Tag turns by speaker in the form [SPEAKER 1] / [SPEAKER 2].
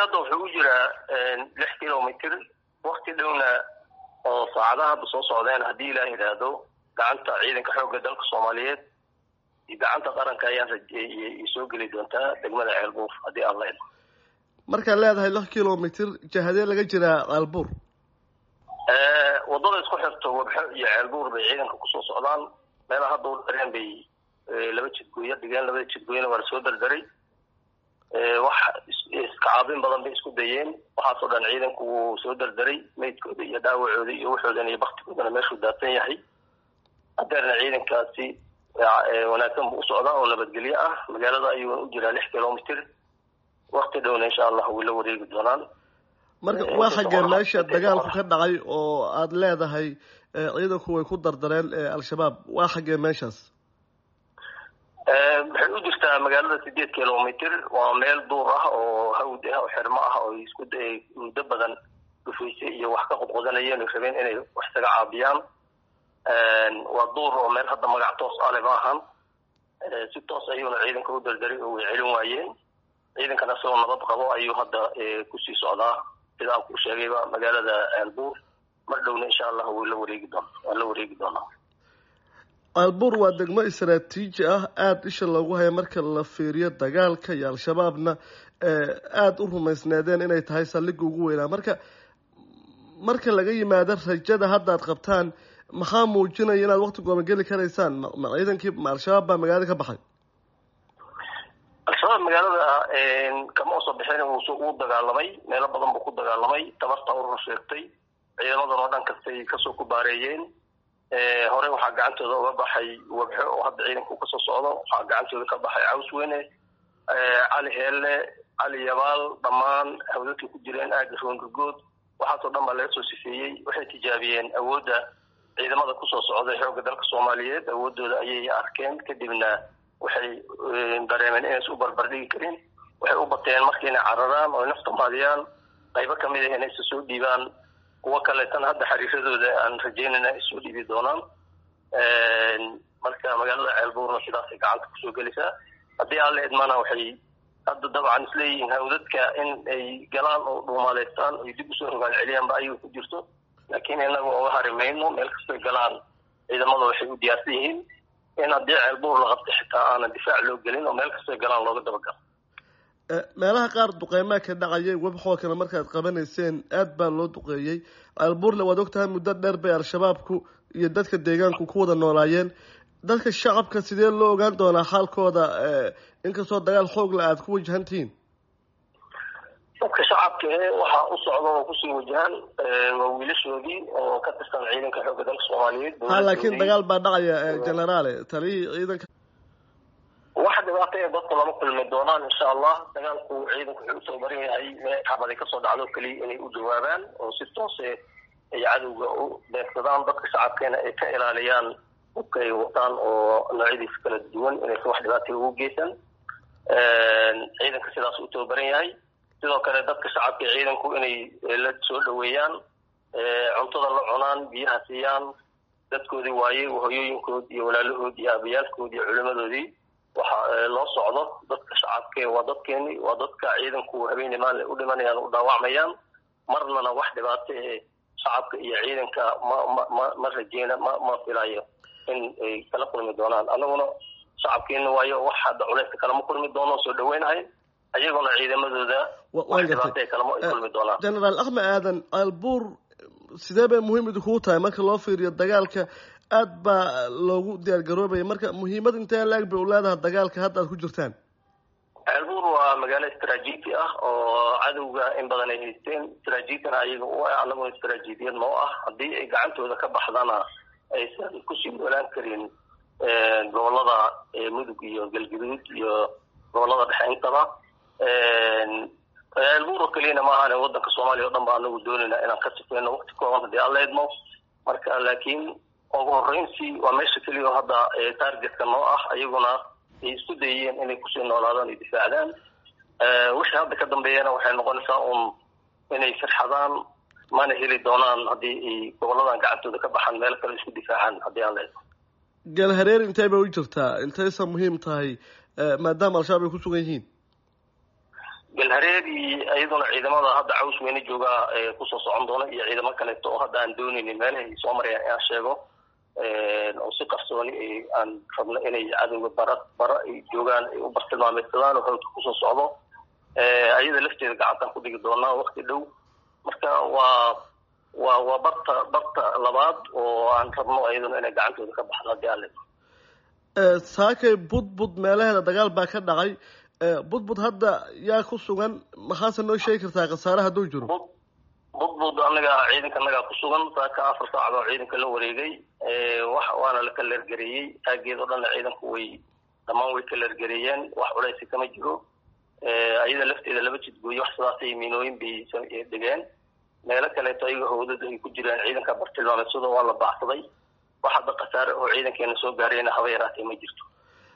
[SPEAKER 1] hadda wuxuu u jiraa lix kilomitr wakti dhowna oo saacadaha hadda soo socdeen haddii ilaah yidhaahdo gacanta ciidanka xoogga dalka soomaaliyeed iyo gacanta qaranka ayaan rajeeyay soo geli doontaa degmada ceelbuur haddii aan la idmo
[SPEAKER 2] markaad leedahay lix kilomitr jahadee laga jiraa ceelbuur
[SPEAKER 1] wadada isku xirto wabxo iyo ceelbuur bay ciidanka kusoo socdaan meelaha hadda u dareen bay laba jidgooyo dhigeen labada jidgooyona waa lasoo dardaray wax iskacaabin badan bay isku dayeen waxaasoo dhan ciidanku wuu soo dardaray meydkooda iyo dhaawacooda iyo waxoodan iyo baktigoodana meeshuu daadsan yahay hadeerna ciidankaasi wanaagsan buu u socdaa oo nabadgelyo ah magaalada ayuuna u jiraa lix kilomitr wakti dhowna insha allah way la wareegi doonaan
[SPEAKER 2] marka waa xaggee meesha dagaalku ka dhacay oo aada leedahay ciidanku way ku dardareen al-shabaab waa xaggee meeshaas
[SPEAKER 1] waxay u jirtaa magaalada sideed kilomitr waa meel duur ah oo hawd ah oo xirmo ah oo isku muddo badan dhufaysay iyo wax ka qodqodanayeen rabeen inay wax isaga caabiyaan waa duur oo meel hadda magac toos ale ma ahan si toos ayuuna ciidanka u dardaray oo way celin waayeen ciidankana isagoo nabad qabo ayuu hadda kusii socdaa sida aan ku sheegayba magaalada ceelbuur mar dhowna insha allah way la wareegi doon waan la wareegi doonaa
[SPEAKER 2] ceelbuur waa degmo istaraatiiji ah aada isha loogu haya marka la fiiriyo dagaalka iyo al-shabaabna aada u rumaysneedeen inay tahay saldhigga ugu weynaa marka marka laga yimaado rajada hadda ad qabtaan maxaa muujinaya inaad wakti gooban geli karaysaan ma ciidankii ma al-shabaab baa magaalada ka baxay
[SPEAKER 1] al-shabaab magaalada kama usoo bixin wuu dagaalamay meelo badan buu ku dagaalamay tabarta urur sheegtay ciidamadan oo dhan kastay kasoo kubaareeyeen hore waxaa gacantooda uga baxay wabxo oo hadda ciidanku kasoo socdo waxaa gacantooda ka baxay cawsweyne cali heelle cali yabaal dhammaan hawdadkay ku jireen aaga roongagood waxaasoo dhan baa laga soo sifeeyey waxay tijaabiyeen awoodda ciidamada kusoo socday xoogga dalka soomaaliyeed awoodooda ayay arkeen kadibna waxay dareemeen inaysa u barbardhigi karin waxay u bateen marka inay cararaan oo nafta maadiyaan qaybo kamid ah inaysa soo dhiibaan kuwo kaleetana hadda xariiradooda aan rajeynayna ay soo dhiibi doonaan marka magaalada ceelbuurna sidaasay gacanta kusoo gelaysaa haddii aan la idmana waxay hadda dabcan isleeyihiin hawdadka in ay galaan oo dhuumaaleystaan ay dib usoo rogaal celiyaanba ayuu ku jirto laakiin inaga oga hari mayno meel kastoy galaan ciidamada waxay u diyaarsan yihiin in haddii ceelbuur la qabto xitaa aanan difaac loo gelin oo meel kastoy galaan looga dabagalo
[SPEAKER 2] meelaha qaar duqeymaa ka dhacayay webxoo kale markaad qabanayseen aada baa loo duqeeyey ceelbuurle waad ogtahay muddo dheer bay al-shabaabku iyo dadka deegaanku ku wada noolaayeen dadka shacabka sidee loo ogaan doonaa xaalkooda inkastoo dagaal xoogla aada ku wajahan tihiin
[SPEAKER 1] dadka shacabka e waxaa u socda oo kusii wajahan waa wiilashoodii oo ka tirsan ciidanka xoogga dalka soomaaliyeed
[SPEAKER 2] ha laakiin dagaal baa dhacaya generaale taliyihii ciidanka
[SPEAKER 1] wax dhibaato ee dadka lama kulmi doonaan insha allah dagaalku ciidanku wuxuu usoo maran yahay mee xabaday kasoo dhacdo keliya inay u jawaabaan oo si toose ay cadowga u beegsadaan dadka shacabkeena ay ka ilaaliyaan hubka ay wataan oo noocyadiisa kala duwan inaysan wax dhibaatay ugu geysan ciidanka sidaas u tababaran yahay sidoo kale dadka shacabka ciidanku inay la soo dhaweeyaan cuntada la cunaan biyaha siiyaan dadkoodii waaye hoyooyinkood iyo walaalahood iyo abayaalkood iyo culimadoodii waxa loo socdo dadka shacabke waa dadkeeni waa dadka ciidanku habeeni maali u dhimanayaan u dhaawacmayaan marnana wax dhibaato ee shacabka iyo ciidanka ma ma ma ma rajeyna ma ma filayo in ay kala kulmi doonaan anaguna shacabkeena waayo wax hadda culeyska kalama kulmi doono soo dhaweynahay ayaguna ciidamadooda wax dhibaato kalama ay kulmi doonaan
[SPEAKER 2] generaal axmed aadan ceelbuur sidee bay muhiim idinkugu tahay marka loo fiiriyo dagaalka aada baa loogu diyaar garoobaya marka muhiimad intee laag bay u leedahay dagaalka hadda aad ku jirtaan
[SPEAKER 1] ceelbuur waa magaalo istraatiiji ah oo cadowga in badan ay haysteen istraatiijiyana ayaga u ah annaguna istraatiijiyad noo ah haddii ay gacantooda ka baxdana aysan kusii noolaan karin gobolada mudug iyo galguduud iyo gobolada dhexe intaba ceelbuur oo keliyana ma ahan wadanka soomaaliya o dhan ba anagu doonayna inaan ka sifeyno wakti kooban haddii aan la idmo marka laakiin ugu horreynsi waa meesha keliya oo hadda targetka noo ah ayaguna ay isku dayeen inay kusii noolaadaan ay difaacdaan wixii hadda ka dambeeyana waxay noqonaysaa un inay firxadaan mana heli doonaan haddii ay goboladan gacantooda ka baxaan meel kale isku difaacaan haddii aan la idmo
[SPEAKER 2] galhareer intee bay u jirtaa intaysa muhiim tahay maadaama al-shabaab ay ku sugan yihiin
[SPEAKER 1] galhareed iyo iyaduna ciidamada hadda caws weyne joogaa kusoo socon doona iyo ciidamo kaleeto oo hadda aan dooneynin meelahay soo marayaan inaan sheego oo si qarsooni aan rabno inay cadowga bara bara ay joogaan ay u bartilmaameedsadaan oo hawdka kusoo socdo ayada lafteeda gacantaan ku dhigi doonaa wakti dhow marka waa waa waa barta barta labaad oo aan rabno iyaduna inay gacantooda ka baxdo haddii alle
[SPEAKER 2] saakay budbud meelaheeda dagaal baa ka dhacay budbud hadda yaa ku sugan maxaase noo sheegi kartaa khasaare hadduu jiro
[SPEAKER 1] budbud anaga ciidanka anagaa ku sugan saaka afar saacad oo ciidanka la wareegay wax waana la kaleergareeyey aageed oo dhanna ciidanku way dhammaan way kaleergareeyeen wax culeysi kama jiro ayada lafteeda laba jidgooye wax sidaasay miinooyin bay dhigeen meelo kaleeto ayaga howdada ay ku jiraan ciidanka bartilmaameedsado waa la baacsaday wax hadda khasaare oo ciidankeena soo gaarayna haba yaraatee ma jirto